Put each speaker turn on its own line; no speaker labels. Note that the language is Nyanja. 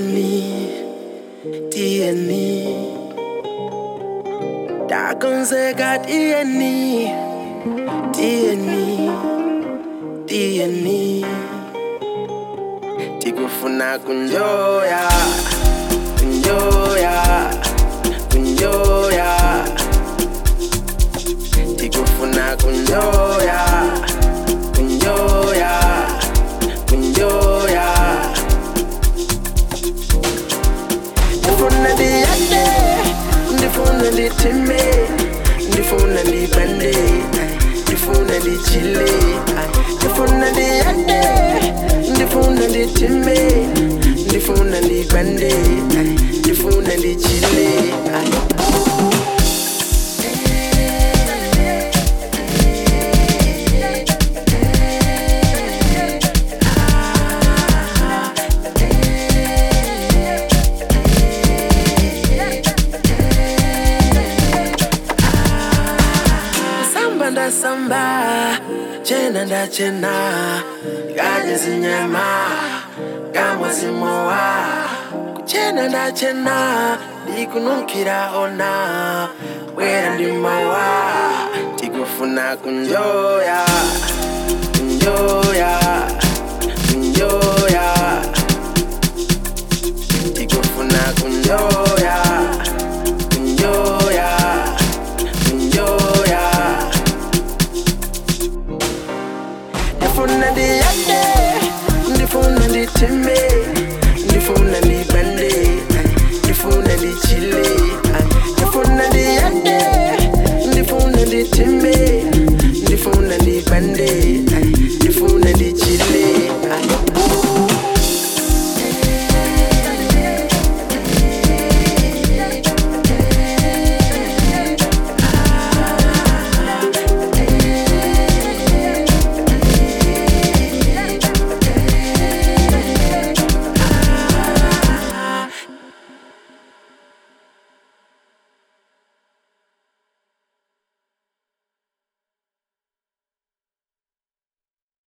tiyeni tiyeni takonzeka tiyeni tiyeni tiyeni tikufuna kunjoya kunjoya kunjoya tikufuna kunjoya kunjoya kunjoya ndifuna ndiyande ndifuna ndithime ndifuna ndibande ndifuna ndichile ndifuna ndiyande ndifuna ndithime ndifuna ndibande ndifuna ndichile samba ndasamba chena ndachena kadye zinyama kamwa zimowa kuchena ndachena ndikunukira ona bwera ndi mawa tikufuna kunjoya kunjoya kunjoya tikufuna kunjoya kunjoya kunjoya ndifuna ndiyande ndifuna ndithime ndifuna ndibande ndifuna ndichile